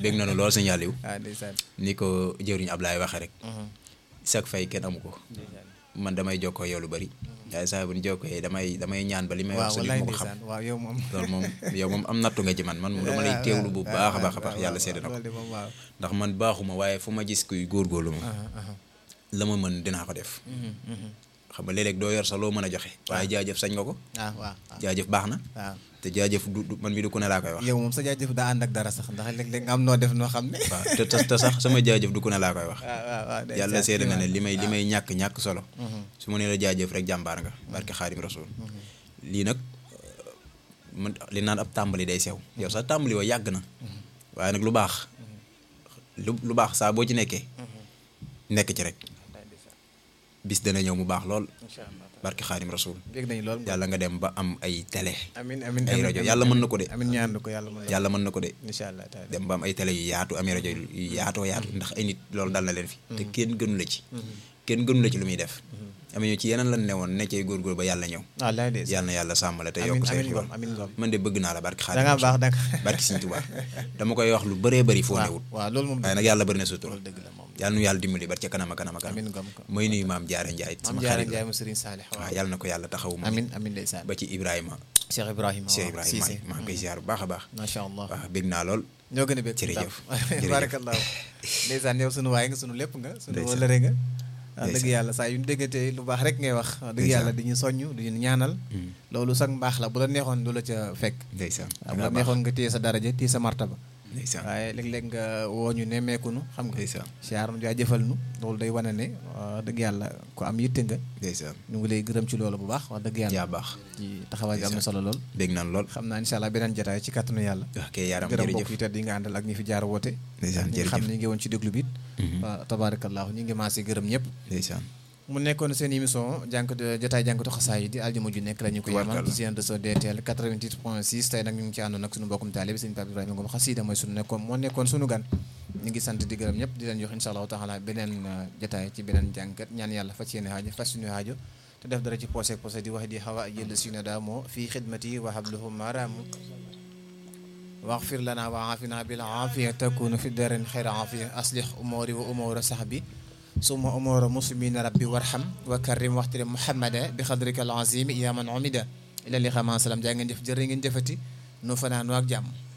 dégg nañu lool sëñ Aliou ah ndeysaan ni ko jëwriñ Ablaye waxee rek Mhm. sag fay kenn amu ko ndeysaan man damay jokkoo yow lu bari waaye saa bu ñu jokkoo damay damay ñaan ba li may waaw wax sa li wallaay ma ko xam ndeysaan waaw yow moom loolu moom yow moom am nattu nga ci man man moom dama lay teewlu bu baax a baax a baax yàlla seede na ko loolu de moom waaw ndax man baaxuma waaye fu ma gis kuy góorgóorlu ma aha aha la ma mën dinaa ko def Mhm, mhm. xam nga léeg-léeg doo yor sax loo mën a joxe waaye jaajëf sañ nga ko ah waaw waaw jaajëf baax na waaw te jaajëf du du- man mi du ku ne laa koy wax yow moom sa jaajëf daa ànd ak dara sax ndax léeg-léeg nga am noo def noo xam ne waaw te te te sax sama jaajëf du ku ne laa koy wax waaw waaw waaw ndeysaan. yàlla seede na ne li may li may ñàkk ñàkk solo Mhm. su ma nee la jaajëf rek jàmbaar nga barke xaadim rasul lii nag man li naan ab tàmbali day sew yow sax tàmbali wa yàgg na waaye nag lu baax lu lu baax saa boo ci nekkee nekk ci rek bis dana ñëw mu baax lool incha allah barke xaadim rasul bég nañu lool yàlla nga dem ba am ay télé amin amin ay amin, rajo amin, yàlla mën amin. na ko de amin ñaan ko yàlla mën na yàlla mën na ko de incha allah taala dem ba am ay télé yu yaatu am ay rajo yu yaatoo yaatu ndax ay nit loolu dal na leen fi te kenn gënu la ci kenn gënu la ci lu muy def am ñu ci yeneen lan ne woon nekkee góorgóor ba yàlla ñëw wallaay de yàlla na yàlla sàmm la te amin yokk say amin xibaar ngom amin ngom man de bëgg naa la barki da ngaa xaadim baax da nga barki Sëñ Tuubaa dama koy wax lu bëree bëri foo waaw newut waaw loolu moom waaye nag yàlla bëri na sutura loolu dëgg la moom yàlla nu yàlla dimbali ba ca kanam a kanam a kanam amin ngom ko mooy nuyu maam Jaara Njaay am sama jaara xarit njaay la mu sëriñ saalix waaw waaw yàlla na ko yàlla taxawu ma amin amin ndeysaan ba ci Ibrahima Cheikh Ibrahima Cheikh waaw Ibrahima Cissé maa ngi koy ziar bu baax a baax macha allah waaw bég naa lool ñoo gën a bég Jërëjëf. tam. Jërëjëf. barakallahu ndeysaan yow sunu waay nga sunu lépp nga sunu Ndeysaan. wëlëre nga wax dëgg Ndeysaan. yàlla saa yu ñu déggatee lu baax rek ngay wax wax dëgg Ndeysaan. yàlla di ñu soññ di ñu ñaanal loolu sax mbaax la bu la neexoon du la ca fekk ndeysaan waaw bu la neexoon nga téye sa daraja téye sa martaba ndeysaan waaye léeg-léeg nga woo ñu nemmeeku nu xam nga ndeysaan siyaar nu jaajëfal nu loolu day wane ne wax dëgg yàlla ku am yitte nga ndeysaan ñu ngi lay gërëm ci loolu bu baax wax dëgg yàlla yaa baax ci taxawaay bi am na solo lool bég naan lool xam naa incha allah beneen jotaay ci kàttanu yàlla wax kay yaaram gërëm jërëjëf mbokk yi tedd yi nga àndal ak ñi fi jaar woote ndeysaan ñi nga xam jërëjëf ne ñu ngi woon ci déglu bi it waaw tabaarakallaahu ñu ngi maasi gërëm ñëpp ndeysaan mu nekkoon seen émission jànk jotaay jànkatu xasaay yi di aljuma ju nekk la ñu ko yemal Tubaarkàlla. ci seen réseau DTL 88 point 6 tey nag ñu ngi ci àndoon ak suñu mbokkum taalibe sëñ Pape Ibrahima Ngom xasida mooy suñu nekkoon moo nekkoon suñu gan ñu ngi sant di gërëm ñëpp di leen jox insha allahu taala beneen uh, jotaay ci beneen jànkat ñaan yàlla fas yéene haajo fas suñu haajo te def dara ci posé posé di wax di xawa jël sina daamoo fii xidmati wa habluhu maraamu واغفر لنا وعافنا بالعافية تكون في الدارين خير عافية أصلح أموري وأمور صحبي ثم أمور مسلمين ربي وارحم وكرم واحترم محمدا بقدرك العظيم يا من عمد إلى اللقاء مع السلامة جا ngeen jëf jërë ngeen jëfati nu fanaan ak jàmm